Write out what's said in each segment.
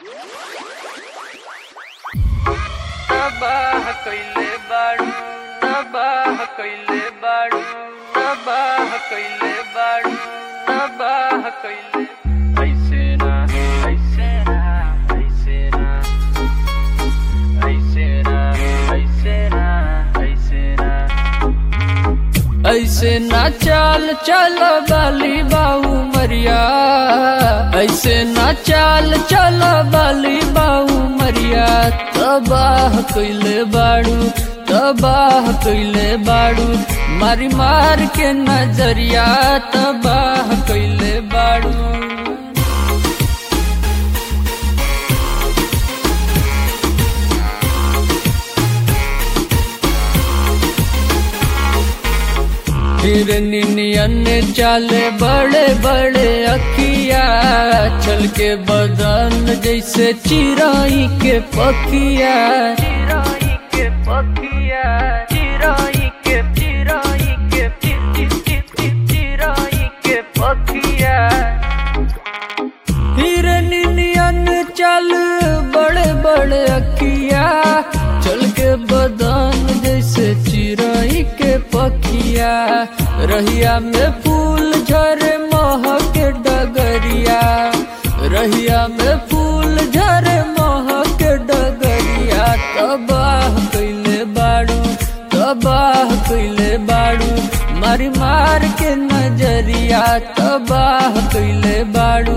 तबाह कइले बाड़ू तबाह कइले बाड़ू तबाह कइले बाड़ू तबाह कइले ऐसे ना ऐसे ना ऐसे ना ऐसे ना ऐसे ना ऐसे ना ऐसे ना चाल चल बाली बाऊ मरिया ऐसे ना चाल चल बाली बाऊ मरिया तबाह कइले बाड़ू तबाह कइले बाड़ू मारी मार के नजरिया तबाह कइले बाड़ू फिर नियन चाले बड़े बड़े अखिया चल के बदन जैसे चिराई के पखिया चिराई के पखिया चिराई के चिराई के चिराई के पखिया फिर नियन चल बड़े बड़े अखिया चल के बदन जैसे चिराई के पखिया रहिया में फूल झरे महक डगरिया रहिया में फूल झरे महक डगरिया तबाह कइले बाड़ू तबाह कइले बाड़ू मारी मार के नजरिया तबाह कइले बाड़ू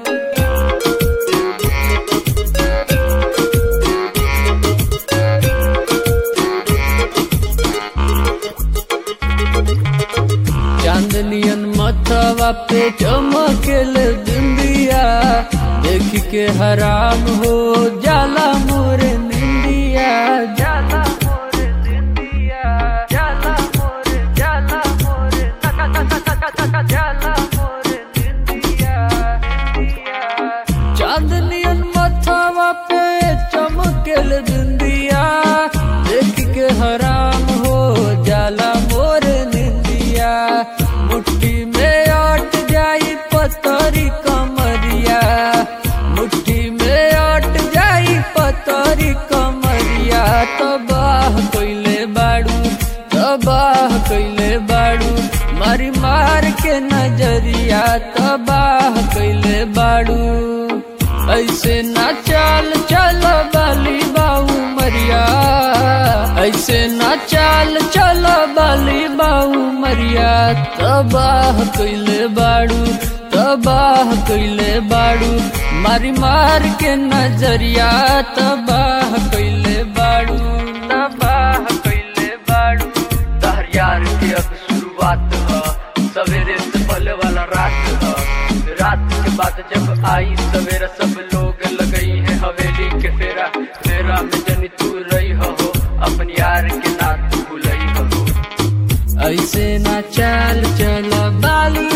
चांदनियन मथवा पे चमकेल बिंदिया देख के हराम हो जाला मोर निंदिया जाला मोर निंदिया जाला मोर जाला मोर तका तका तका तका जाला मोर निंदिया निंदिया चांदनियन मथवा पे चमकेल बिंदिया देख के हराम हो जाला मोर निंदिया मुट्ठी में आट जाई पतरी कमरिया मुट्ठी में आट जाई पतरी कमरिया तबाह कइले बाड़ू तबाह कइले बाड़ू मारी मार के नजरिया तबाह कइले बाड़ू ऐसे ना चाल चल बाली बाऊ मरिया ऐसे ना चाल चल बाली बाऊ मरिया तबाह कइले बाड़ू तबाह कइले बाड़ू मारी मार के नजरिया तबाह कइले बाड़ू तबाह कइले बाड़ू तहर यार के अब शुरुआत ह सवेरे से पहले वाला रात ह रात के बाद जब आई सवेरा सब लोग लगई है हवेली के फेरा फेरा में जनी तू रही हो अपन यार के ना तू भूलई हो ऐसे ना चाल चल बाली